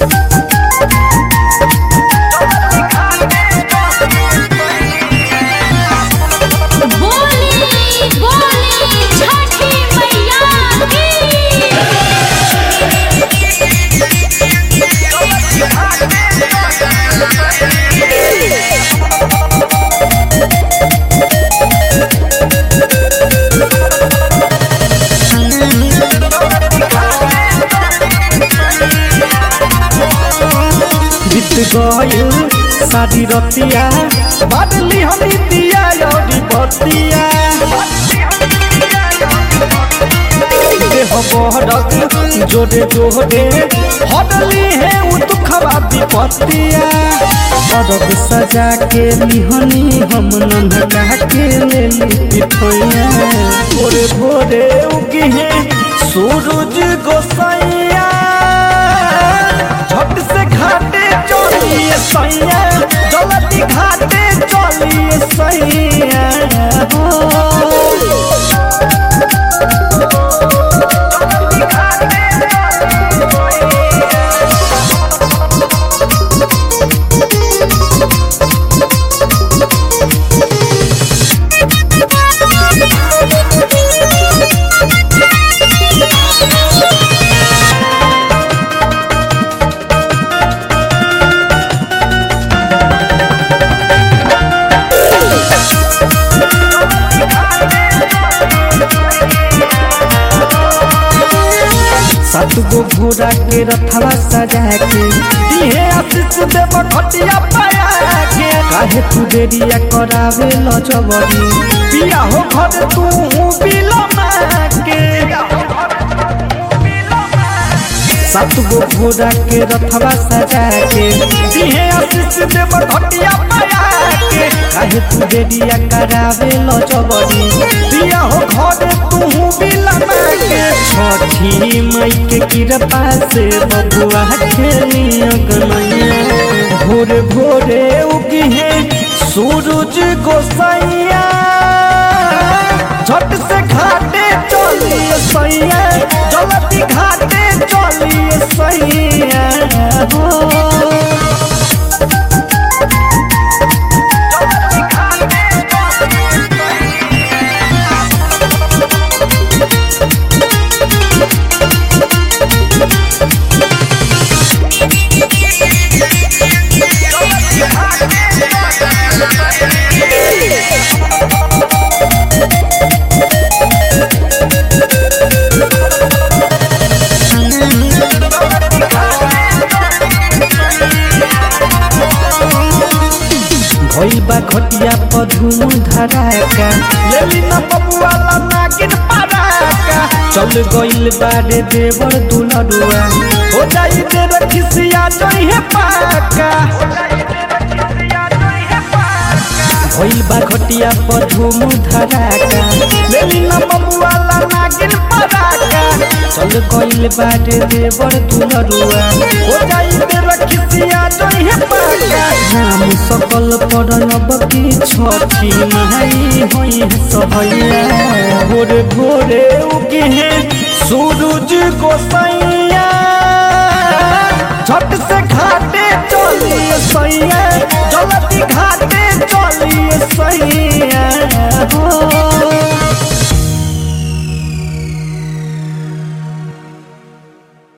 बोली बोली छठी मैया की बीत गइल शादी रतिया बदली हमी दिया योरी बतिया देह बहरक जोरे जोरे हडली है उ दुखवा विपत्तिया अरब सजा के लिहनी हम नन्हका के लेली पिठोइया भोरे भोरे उगी है सूरज गोसैया झट से घाटे चलिए सैया जलती घाटे चलिए सैया हो सात गो घोड़ा के रथवा सजा के दिहे आशीष देव घटिया पाया के काहे तू देरिया करावे ल जबरी पिया हो घर तू बिलमा के सात गो घोड़ा के रथवा सजा के दिहे आशीष देव घटिया पाया के काहे तू देरिया करावे ल जबरी पिया हो घर तू बिलमा के छठी मई के कृपा से बबुआ खेली अगनैया भोरे भोरे उगी है सूरज गोसैया झट से घाटे चलिए सैया जलती घाटे चलिए सैया हो भइल बा घटिया पर धूम धड़ाका लेली न बबुआला नागिन पराका चल गइल बारे देवर दुलरुआ हो जाई तेरे खिसिया जइहे पाका भइल बा घटिया पर धूम धड़ाका लेली न बबुआला नागिन पराका चल गइल बारे देवर दुलरुआ हो जाई तेरे खिसिया जइहे पाका नाम सकल पड़ब की छठी माई होई सहैया भोरे भोरे उगे है सूरज गोसैया झट से घाटे चलिए सैया जलती घाटे चलिए सैया हो